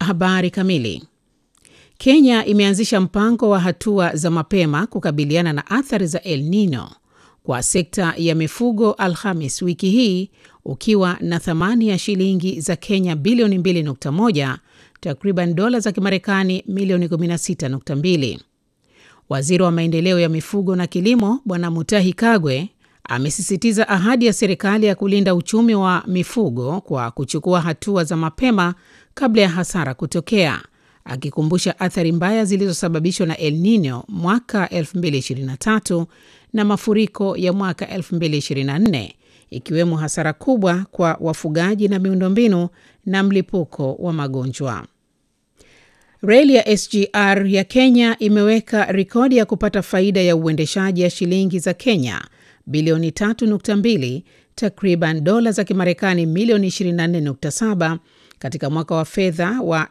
habari kamili. Kenya imeanzisha mpango wa hatua za mapema kukabiliana na athari za El Nino kwa sekta ya mifugo Alhamis wiki hii ukiwa na thamani ya shilingi za Kenya bilioni 2.1, takriban dola za Kimarekani milioni 16.2. Waziri wa maendeleo ya mifugo na kilimo Bwana Mutahi Kagwe amesisitiza ahadi ya serikali ya kulinda uchumi wa mifugo kwa kuchukua hatua za mapema kabla ya hasara kutokea, akikumbusha athari mbaya zilizosababishwa na El Nino mwaka 2023 na mafuriko ya mwaka 2024 ikiwemo hasara kubwa kwa wafugaji na miundombinu na mlipuko wa magonjwa. Reli ya SGR ya Kenya imeweka rekodi ya kupata faida ya uendeshaji ya shilingi za Kenya bilioni 3.2 takriban dola za Kimarekani milioni 24.7 katika mwaka wa fedha wa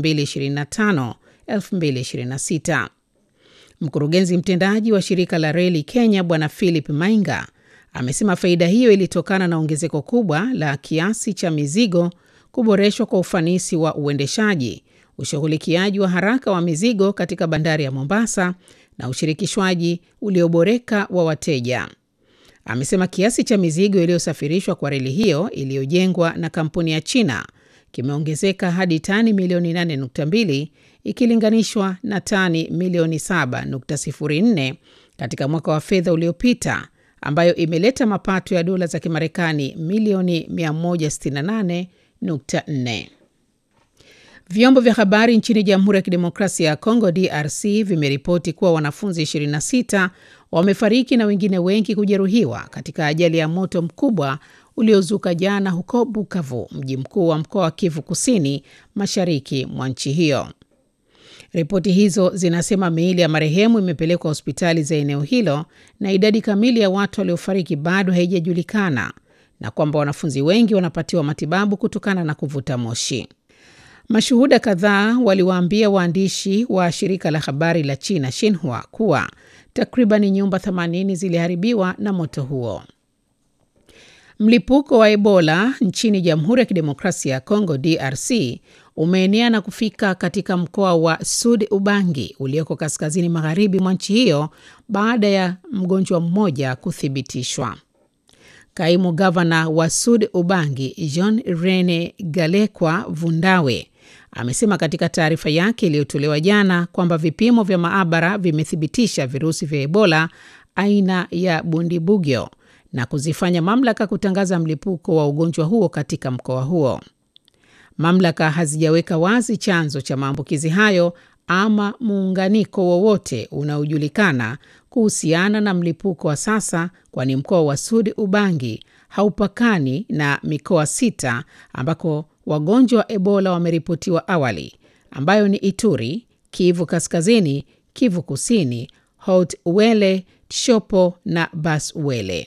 2025-2026. Mkurugenzi mtendaji wa shirika la reli Kenya Bwana Philip Mainga amesema faida hiyo ilitokana na ongezeko kubwa la kiasi cha mizigo, kuboreshwa kwa ufanisi wa uendeshaji, ushughulikiaji wa haraka wa mizigo katika bandari ya Mombasa na ushirikishwaji ulioboreka wa wateja. Amesema kiasi cha mizigo iliyosafirishwa kwa reli hiyo iliyojengwa na kampuni ya China kimeongezeka hadi tani milioni 8.2 ikilinganishwa na tani milioni 7.04 katika mwaka wa fedha uliopita, ambayo imeleta mapato ya dola za Kimarekani milioni 168.4. Vyombo vya habari nchini Jamhuri ya Kidemokrasia ya Kongo DRC vimeripoti kuwa wanafunzi 26 wamefariki na wengine wengi kujeruhiwa katika ajali ya moto mkubwa uliozuka jana huko Bukavu, mji mkuu wa mkoa wa Kivu Kusini, mashariki mwa nchi hiyo. Ripoti hizo zinasema miili ya marehemu imepelekwa hospitali za eneo hilo na idadi kamili ya watu waliofariki bado haijajulikana na kwamba wanafunzi wengi wanapatiwa matibabu kutokana na kuvuta moshi. Mashuhuda kadhaa waliwaambia waandishi wa shirika la habari la China Xinhua kuwa takriban nyumba 80 ziliharibiwa na moto huo. Mlipuko wa Ebola nchini Jamhuri ya Kidemokrasia ya Kongo DRC umeenea na kufika katika mkoa wa Sud Ubangi ulioko kaskazini magharibi mwa nchi hiyo baada ya mgonjwa mmoja kuthibitishwa. Kaimu gavana wa Sud Ubangi Jean Rene Galekwa Vundawe amesema katika taarifa yake iliyotolewa jana kwamba vipimo vya maabara vimethibitisha virusi vya Ebola aina ya Bundibugyo na kuzifanya mamlaka kutangaza mlipuko wa ugonjwa huo katika mkoa huo. Mamlaka hazijaweka wazi chanzo cha maambukizi hayo ama muunganiko wowote unaojulikana kuhusiana na mlipuko wa sasa, kwani mkoa wa Sud Ubangi haupakani na mikoa sita ambako wagonjwa wa Ebola wameripotiwa awali, ambayo ni Ituri, Kivu Kaskazini, Kivu Kusini, Haut Uele, Tshopo na Bas Uele.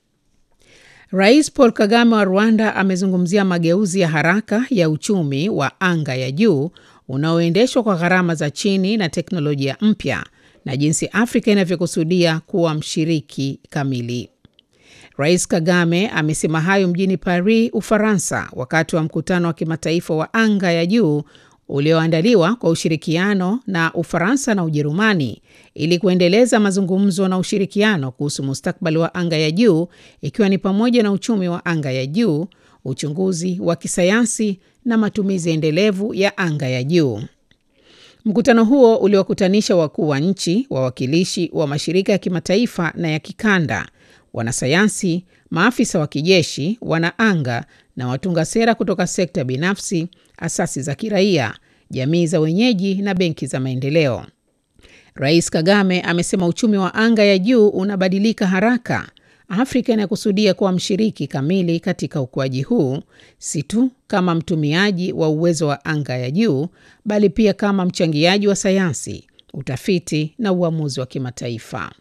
Rais Paul Kagame wa Rwanda amezungumzia mageuzi ya haraka ya uchumi wa anga ya juu unaoendeshwa kwa gharama za chini na teknolojia mpya na jinsi Afrika inavyokusudia kuwa mshiriki kamili. Rais Kagame amesema hayo mjini Paris, Ufaransa, wakati wa mkutano wa kimataifa wa anga ya juu ulioandaliwa kwa ushirikiano na Ufaransa na Ujerumani ili kuendeleza mazungumzo na ushirikiano kuhusu mustakabali wa anga ya juu ikiwa ni pamoja na uchumi wa anga ya juu, uchunguzi wa kisayansi na matumizi endelevu ya anga ya juu. Mkutano huo uliwakutanisha wakuu wa nchi, wawakilishi wa mashirika ya kimataifa na ya kikanda, wanasayansi, maafisa wa kijeshi, wanaanga na watunga sera kutoka sekta binafsi, asasi za kiraia, jamii za wenyeji na benki za maendeleo. Rais Kagame amesema uchumi wa anga ya juu unabadilika haraka. Afrika inakusudia kuwa mshiriki kamili katika ukuaji huu, si tu kama mtumiaji wa uwezo wa anga ya juu, bali pia kama mchangiaji wa sayansi, utafiti na uamuzi wa kimataifa.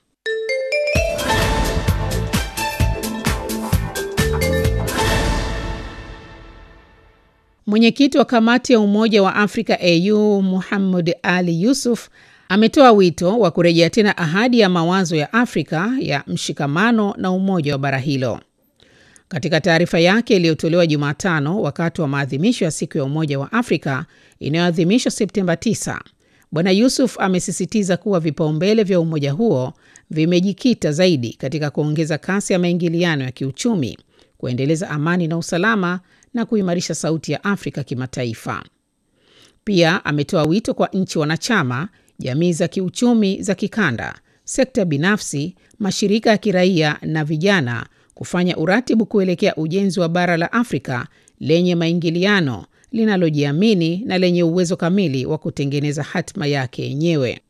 Mwenyekiti wa kamati ya Umoja wa Afrika AU Muhammad Ali Yusuf ametoa wito wa kurejea tena ahadi ya mawazo ya Afrika ya mshikamano na umoja wa bara hilo. Katika taarifa yake iliyotolewa Jumatano wakati wa maadhimisho ya siku ya Umoja wa Afrika inayoadhimishwa Septemba 9, Bwana Yusuf amesisitiza kuwa vipaumbele vya umoja huo vimejikita zaidi katika kuongeza kasi ya maingiliano ya kiuchumi, kuendeleza amani na usalama na kuimarisha sauti ya Afrika kimataifa. Pia ametoa wito kwa nchi wanachama, jamii za kiuchumi za kikanda, sekta binafsi, mashirika ya kiraia na vijana kufanya uratibu kuelekea ujenzi wa bara la Afrika lenye maingiliano, linalojiamini na lenye uwezo kamili wa kutengeneza hatima yake yenyewe.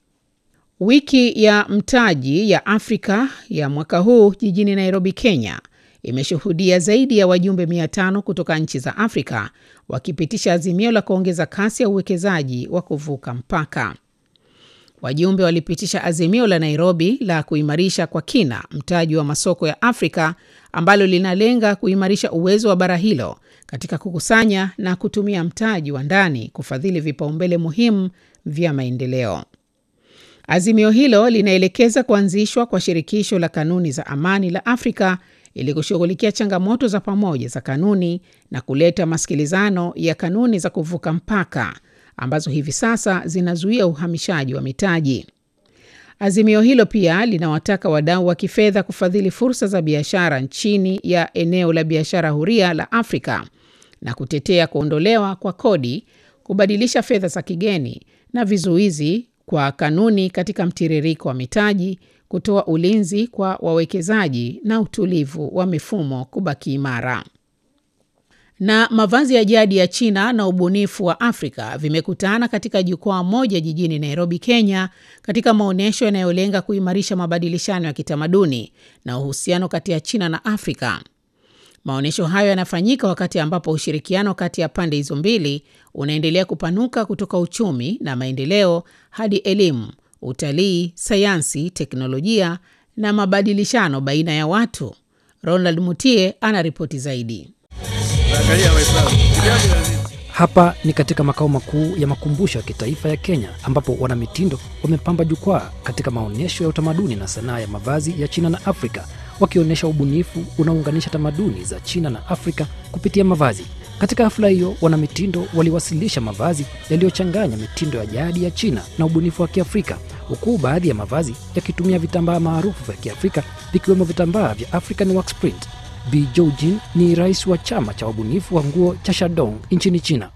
Wiki ya mtaji ya Afrika ya mwaka huu jijini Nairobi, Kenya imeshuhudia zaidi ya wajumbe 500 kutoka nchi za Afrika wakipitisha azimio la kuongeza kasi ya uwekezaji wa kuvuka mpaka. Wajumbe walipitisha azimio la Nairobi la kuimarisha kwa kina mtaji wa masoko ya Afrika ambalo linalenga kuimarisha uwezo wa bara hilo katika kukusanya na kutumia mtaji wa ndani kufadhili vipaumbele muhimu vya maendeleo. Azimio hilo linaelekeza kuanzishwa kwa shirikisho la kanuni za amani la Afrika ili kushughulikia changamoto za pamoja za kanuni na kuleta masikilizano ya kanuni za kuvuka mpaka ambazo hivi sasa zinazuia uhamishaji wa mitaji. Azimio hilo pia linawataka wadau wa kifedha kufadhili fursa za biashara chini ya eneo la biashara huria la Afrika na kutetea kuondolewa kwa kodi, kubadilisha fedha za kigeni na vizuizi kwa kanuni katika mtiririko wa mitaji, kutoa ulinzi kwa wawekezaji na utulivu wa mifumo kubaki imara. Na mavazi ya jadi ya China na ubunifu wa Afrika vimekutana katika jukwaa moja jijini Nairobi, Kenya, katika maonyesho yanayolenga kuimarisha mabadilishano ya kitamaduni na uhusiano kati ya China na Afrika. Maonyesho hayo yanafanyika wakati ambapo ushirikiano kati ya pande hizo mbili unaendelea kupanuka kutoka uchumi na maendeleo hadi elimu, utalii, sayansi, teknolojia na mabadilishano baina ya watu. Ronald Mutie ana ripoti zaidi. Hapa ni katika makao makuu ya makumbusho ya kitaifa ya Kenya ambapo wanamitindo wamepamba jukwaa katika maonyesho ya utamaduni na sanaa ya mavazi ya China na Afrika, wakionyesha ubunifu unaounganisha tamaduni za China na Afrika kupitia mavazi. Katika hafla hiyo, wanamitindo waliwasilisha mavazi yaliyochanganya mitindo ya jadi ya China na ubunifu wa Kiafrika, huku baadhi ya mavazi yakitumia vitambaa maarufu vya Kiafrika vikiwemo vitambaa vya African Wax Print. Bi Joujin ni rais wa chama cha wabunifu wa nguo cha Shandong nchini China.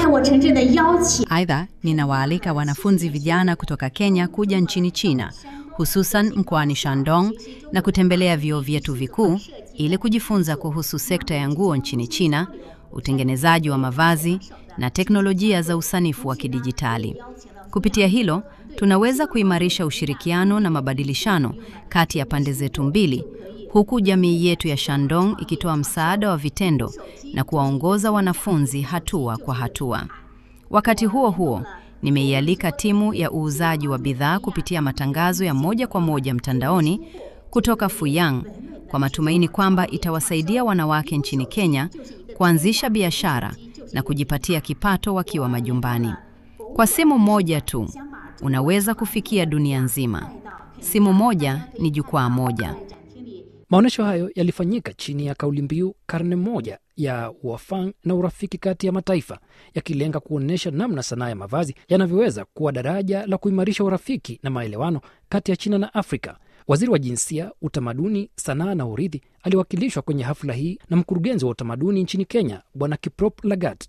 Aidha, ninawaalika wanafunzi vijana kutoka Kenya kuja nchini China, hususan mkoani Shandong na kutembelea vyuo vyetu vikuu ili kujifunza kuhusu sekta ya nguo nchini China, utengenezaji wa mavazi na teknolojia za usanifu wa kidijitali. Kupitia hilo, tunaweza kuimarisha ushirikiano na mabadilishano kati ya pande zetu mbili huku jamii yetu ya Shandong ikitoa msaada wa vitendo na kuwaongoza wanafunzi hatua kwa hatua. Wakati huo huo, nimeialika timu ya uuzaji wa bidhaa kupitia matangazo ya moja kwa moja mtandaoni kutoka Fuyang kwa matumaini kwamba itawasaidia wanawake nchini Kenya kuanzisha biashara na kujipatia kipato wakiwa majumbani. Kwa simu moja tu, unaweza kufikia dunia nzima. Simu moja ni jukwaa moja. Maonyesho hayo yalifanyika chini ya kauli mbiu karne moja ya uafang na urafiki kati ya mataifa, yakilenga kuonyesha namna sanaa ya mavazi yanavyoweza kuwa daraja la kuimarisha urafiki na maelewano kati ya China na Afrika. Waziri wa Jinsia, Utamaduni, Sanaa na Urithi aliwakilishwa kwenye hafla hii na mkurugenzi wa utamaduni nchini Kenya, Bwana Kiprop Lagat.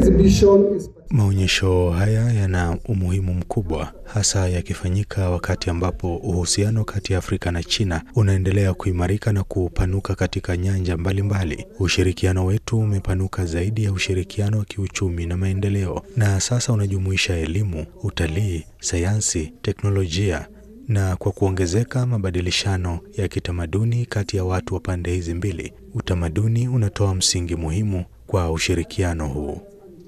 Maonyesho haya yana umuhimu mkubwa, hasa yakifanyika wakati ambapo uhusiano kati ya Afrika na China unaendelea kuimarika na kupanuka katika nyanja mbalimbali mbali. Ushirikiano wetu umepanuka zaidi ya ushirikiano wa kiuchumi na maendeleo, na sasa unajumuisha elimu, utalii, sayansi, teknolojia na kwa kuongezeka mabadilishano ya kitamaduni kati ya watu wa pande hizi mbili, utamaduni unatoa msingi muhimu kwa ushirikiano huu.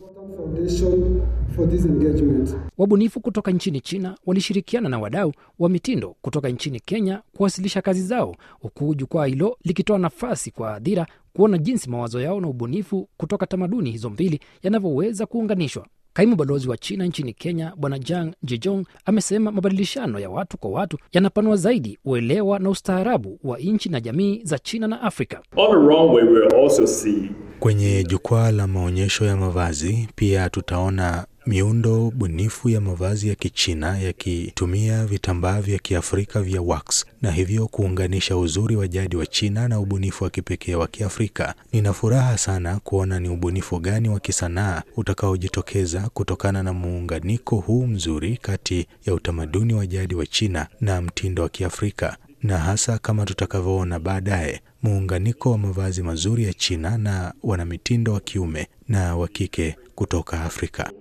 Wabunifu kutoka nchini China walishirikiana na wadau wa mitindo kutoka nchini Kenya kuwasilisha kazi zao, huku jukwaa hilo likitoa nafasi kwa hadhira kuona jinsi mawazo yao na ubunifu kutoka tamaduni hizo mbili yanavyoweza kuunganishwa. Kaimu balozi wa China nchini Kenya Bwana Jang Jejong amesema mabadilishano ya watu kwa watu yanapanua zaidi uelewa na ustaarabu wa nchi na jamii za China na Afrika. On the runway, we will also see Kwenye jukwaa la maonyesho ya mavazi pia tutaona miundo bunifu ya mavazi ya Kichina yakitumia vitambaa vya Kiafrika vya wax na hivyo kuunganisha uzuri wa jadi wa China na ubunifu wa kipekee wa Kiafrika. Nina furaha sana kuona ni ubunifu gani wa kisanaa utakaojitokeza kutokana na muunganiko huu mzuri kati ya utamaduni wa jadi wa China na mtindo wa Kiafrika na hasa kama tutakavyoona baadaye muunganiko wa mavazi mazuri ya China na wanamitindo wa kiume na wa kike kutoka Afrika.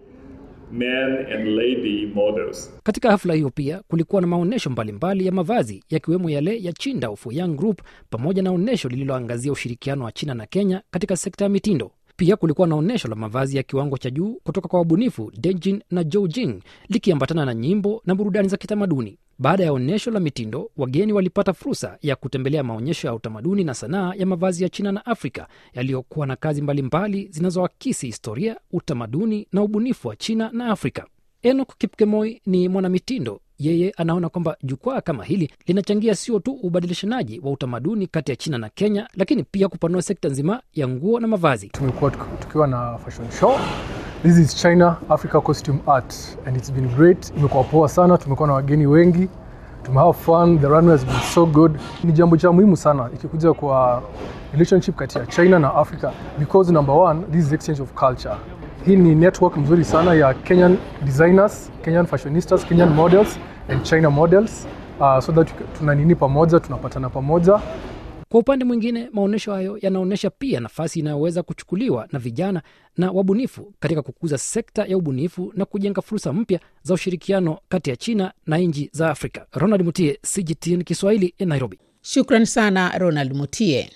men and lady models. Katika hafla hiyo pia kulikuwa na maonyesho mbalimbali ya mavazi yakiwemo yale ya Chinda Young Group pamoja na onyesho lililoangazia ushirikiano wa China na Kenya katika sekta ya mitindo. Pia kulikuwa na onyesho la mavazi ya kiwango cha juu kutoka kwa wabunifu Dejin na Joujing likiambatana na nyimbo na burudani za kitamaduni. Baada ya onyesho la mitindo, wageni walipata fursa ya kutembelea maonyesho ya utamaduni na sanaa ya mavazi ya China na Afrika yaliyokuwa na kazi mbalimbali zinazoakisi historia, utamaduni na ubunifu wa China na Afrika. Enoch Kipkemoi ni mwanamitindo. Yeye anaona kwamba jukwaa kama hili linachangia sio tu ubadilishanaji wa utamaduni kati ya China na Kenya, lakini pia kupanua sekta nzima ya nguo na mavazi. tumekuwa tuki- tukiwa na fashion show this is china africa costume art and it's been great imekuwa poa sana tumekuwa na wageni wengi tumehave fun the runway has been so good ni jambo cha muhimu sana ikikuja kwa relationship kati ya china na africa because number one this is exchange of culture hii ni network mzuri sana ya kenyan designers kenyan fashionistas kenyan models and china models uh, so that tuna nini pamoja tunapatana pamoja Kwa upande mwingine, maonyesho hayo yanaonyesha pia nafasi inayoweza kuchukuliwa na vijana na wabunifu katika kukuza sekta ya ubunifu na kujenga fursa mpya za ushirikiano kati ya China na nchi za Afrika. Ronald Mutie, CGTN Kiswahili, Nairobi. Shukran sana Ronald Mutie.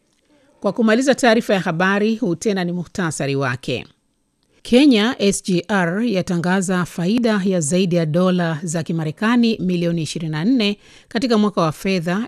Kwa kumaliza taarifa ya habari, huu tena ni muhtasari wake. Kenya SGR yatangaza faida ya zaidi ya dola za Kimarekani milioni 24 katika mwaka wa fedha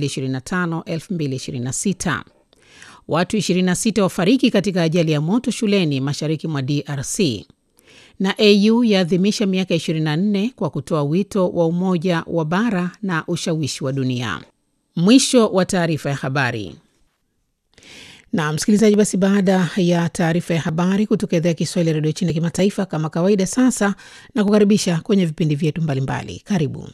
2025-2026. Watu 26 wafariki katika ajali ya moto shuleni mashariki mwa DRC. Na AU yaadhimisha miaka 24 kwa kutoa wito wa umoja wa bara na ushawishi wa dunia. Mwisho wa taarifa ya habari. Na msikilizaji, basi baada ya taarifa ya habari kutoka idhaa ya Kiswahili ya redio China kimataifa, kama kawaida, sasa na kukaribisha kwenye vipindi vyetu mbalimbali. Karibu.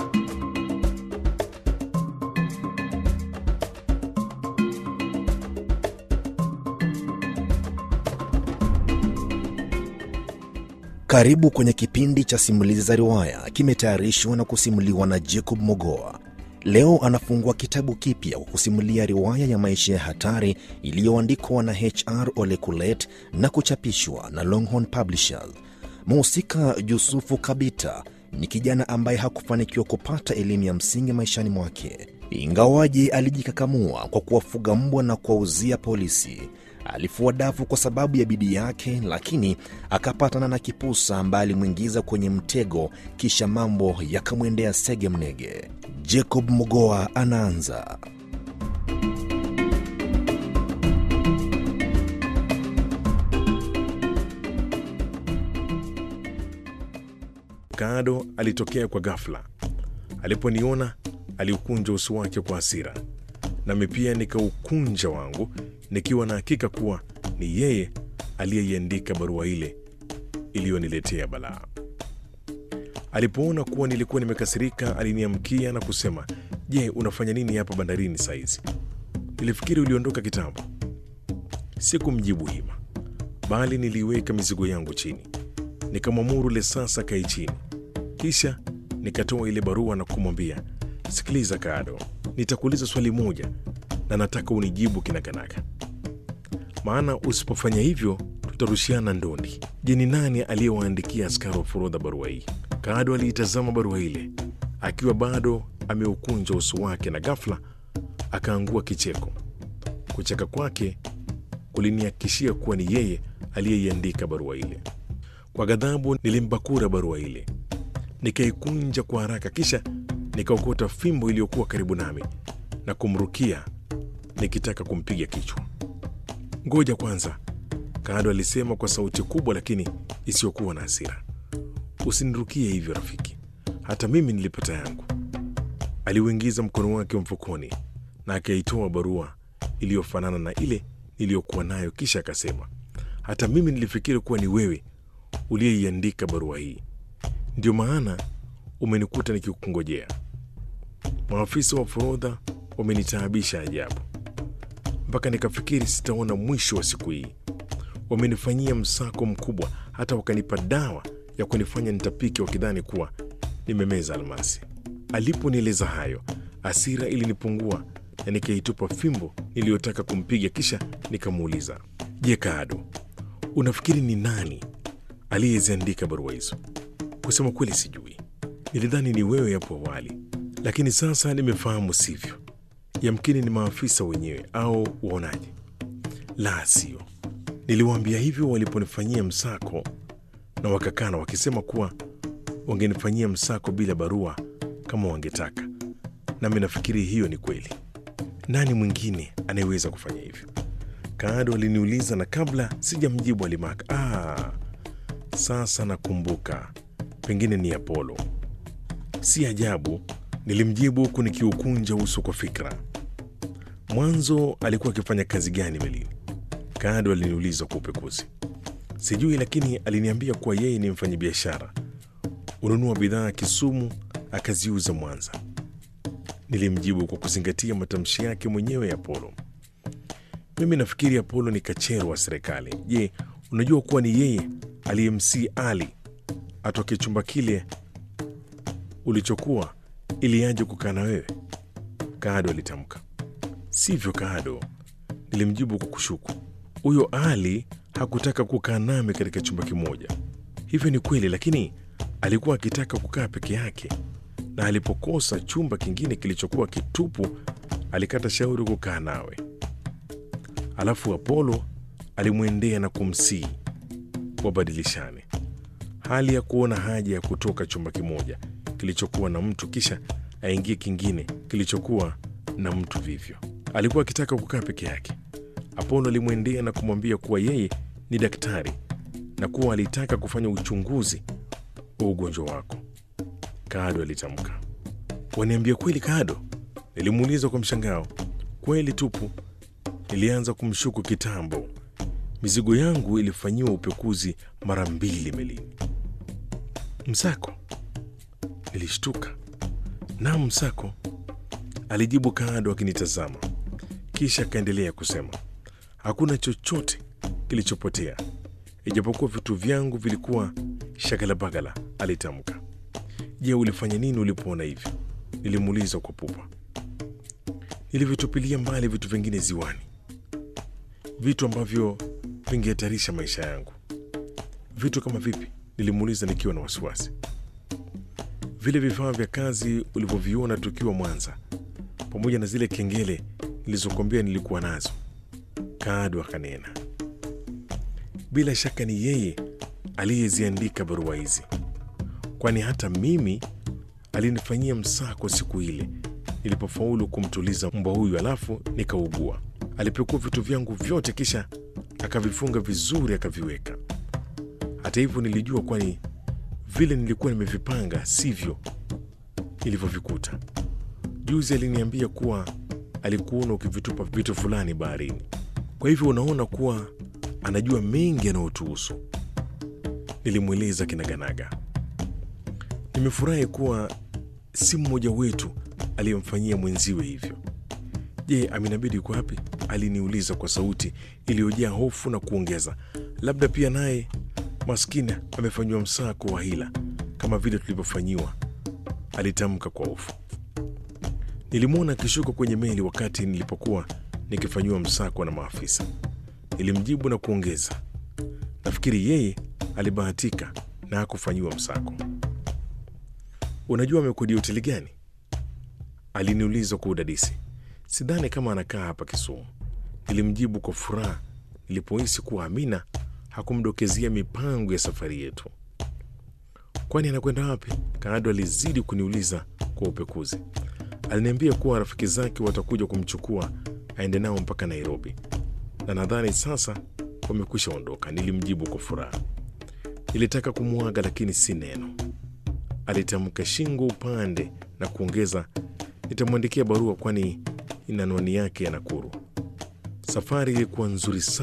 Karibu kwenye kipindi cha simulizi za riwaya, kimetayarishwa na kusimuliwa na Jacob Mogoa. Leo anafungua kitabu kipya kwa kusimulia riwaya ya maisha ya hatari iliyoandikwa na HR Ole Kulet na kuchapishwa na Longhorn Publishers. Mhusika Yusufu Kabita ni kijana ambaye hakufanikiwa kupata elimu ya msingi maishani mwake, ingawaje alijikakamua kwa kuwafuga mbwa na kuwauzia polisi. Alifua dafu kwa sababu ya bidii yake, lakini akapatana na kipusa ambaye alimwingiza kwenye mtego, kisha mambo yakamwendea sege mnege. Jacob Mogoa anaanza. Kado alitokea kwa ghafla. Aliponiona aliukunja uso wake kwa hasira, nami pia nikaukunja wangu, nikiwa na hakika kuwa ni yeye aliyeiandika barua ile iliyoniletea balaa. Alipoona kuwa nilikuwa nimekasirika, aliniamkia na kusema, je, unafanya nini hapa bandarini saizi? Nilifikiri uliondoka kitambo. Sikumjibu hima, bali niliweka mizigo yangu chini, nikamwamuru Lesasa kae chini, kisha nikatoa ile barua na kumwambia, sikiliza Kado, nitakuuliza swali moja na nataka unijibu kinakanaka, maana usipofanya hivyo tutarushiana ndondi. Je, ni nani aliyewaandikia askari wa forodha barua hii? Kado aliitazama barua ile akiwa bado ameukunja uso wake, na ghafla akaangua kicheko. Kucheka kwake kulinihakikishia kuwa ni yeye aliyeiandika barua ile. Kwa ghadhabu nilimbakura barua ile, nikaikunja kwa haraka, kisha nikaokota fimbo iliyokuwa karibu nami na kumrukia nikitaka kumpiga kichwa. Ngoja kwanza, Kaado alisema kwa sauti kubwa lakini isiyokuwa na hasira. Usinirukie hivyo rafiki, hata mimi nilipata yangu. Aliuingiza mkono wake mfukoni na akaitoa barua iliyofanana na ile niliyokuwa nayo, kisha akasema, hata mimi nilifikiri kuwa ni wewe uliyeiandika barua hii, ndio maana umenikuta nikikungojea. Maafisa wa forodha wamenitaabisha ajabu, mpaka nikafikiri sitaona mwisho wa siku hii. Wamenifanyia msako mkubwa, hata wakanipa dawa ya kunifanya nitapike, wakidhani kuwa nimemeza almasi. Aliponieleza hayo, hasira ilinipungua na nikaitupa fimbo niliyotaka kumpiga, kisha nikamuuliza, je, Kaado, unafikiri ni nani aliyeziandika barua hizo? Kusema kweli, sijui. Nilidhani ni wewe hapo awali, lakini sasa nimefahamu sivyo. Yamkini ni maafisa wenyewe, au uonaje? La, sio. Niliwaambia hivyo waliponifanyia msako, na wakakana wakisema kuwa wangenifanyia msako bila barua kama wangetaka, nami nafikiri hiyo ni kweli. Nani mwingine anayeweza kufanya hivyo? Kaado aliniuliza, na kabla sijamjibu alimaka, ah, sasa nakumbuka, pengine ni Apolo. Si ajabu, nilimjibu huku nikiukunja uso kwa fikra. Mwanzo alikuwa akifanya kazi gani melini? Kaado aliniuliza kwa upekuzi. Sijui, lakini aliniambia kuwa yeye ni mfanyabiashara, ununua bidhaa Kisumu akaziuza Mwanza. Nilimjibu kwa kuzingatia matamshi yake mwenyewe ya Apolo. Mimi nafikiri Apolo ni kachero wa serikali. Je, unajua kuwa ni yeye aliyemsii Ali atoke chumba kile ulichokuwa ili aje kukaa na wewe? Kaado alitamka. Sivyo Kaado, nilimjibu kwa kushuku. Huyo Ali hakutaka kukaa nami katika chumba kimoja. Hivyo ni kweli, lakini alikuwa akitaka kukaa peke yake, na alipokosa chumba kingine kilichokuwa kitupu, alikata shauri kukaa nawe. Alafu Apolo alimwendea na kumsii wabadilishane, hali ya kuona haja ya kutoka chumba kimoja kilichokuwa na mtu kisha aingie kingine kilichokuwa na mtu vivyo. Alikuwa akitaka kukaa peke yake. Apolo alimwendea na kumwambia kuwa yeye ni daktari na kuwa alitaka kufanya uchunguzi wa ugonjwa wako. Kaado alitamka. Waniambia kweli Kaado? Nilimuuliza kwa mshangao. Kweli tupu. Nilianza kumshuku kitambo. Mizigo yangu ilifanyiwa upekuzi mara mbili melini. Msako? Nilishtuka. Naam, msako, alijibu Kaado akinitazama, kisha akaendelea kusema, hakuna chochote kilichopotea ijapokuwa vitu vyangu vilikuwa shagalabagala. Alitamka. Je, ulifanya nini ulipoona hivyo? Nilimuuliza kwa pupa. Nilivyotupilia mbali vitu vingine ziwani, vitu ambavyo vingehatarisha maisha yangu. Vitu kama vipi? Nilimuuliza nikiwa na wasiwasi. Vile vifaa vya kazi ulivyoviona tukiwa Mwanza, pamoja na zile kengele nilizokwambia nilikuwa nazo. Kaado akanena, bila shaka ni yeye aliyeziandika barua hizi, kwani hata mimi alinifanyia msako siku ile nilipofaulu kumtuliza mbwa huyu, alafu nikaugua. Alipekua vitu vyangu vyote, kisha akavifunga vizuri, akaviweka. Hata hivyo nilijua, kwani vile nilikuwa nimevipanga sivyo nilivyovikuta. Juzi aliniambia kuwa alikuona ukivitupa vitu fulani baharini, kwa hivyo unaona kuwa anajua mengi yanayotuhusu. Nilimweleza kinaganaga. Nimefurahi kuwa si mmoja wetu aliyemfanyia mwenziwe hivyo. Je, Aminabidi yuko wapi? Aliniuliza kwa sauti iliyojaa hofu na kuongeza, labda pia naye maskini amefanyiwa msako wa hila kama vile tulivyofanyiwa, alitamka kwa hofu. Nilimwona akishuka kwenye meli wakati nilipokuwa nikifanyiwa msako na maafisa. Nilimjibu na kuongeza, nafikiri yeye alibahatika na hakufanyiwa msako. Unajua amekodi hoteli gani? Aliniuliza kwa udadisi. Sidhani kama anakaa hapa Kisumu, nilimjibu kwa furaha nilipohisi kuwa Amina hakumdokezia mipango ya safari yetu. Kwani anakwenda wapi? Kaado alizidi kuniuliza kwa upekuzi. Aliniambia kuwa rafiki zake watakuja kumchukua aende nao mpaka Nairobi, na nadhani sasa wamekwisha ondoka, nilimjibu kwa furaha. Nilitaka kumwaga lakini si neno. Alitamka shingo upande na kuongeza, nitamwandikia barua kwani ina anwani yake ya Nakuru. Safari ilikuwa nzuri sana.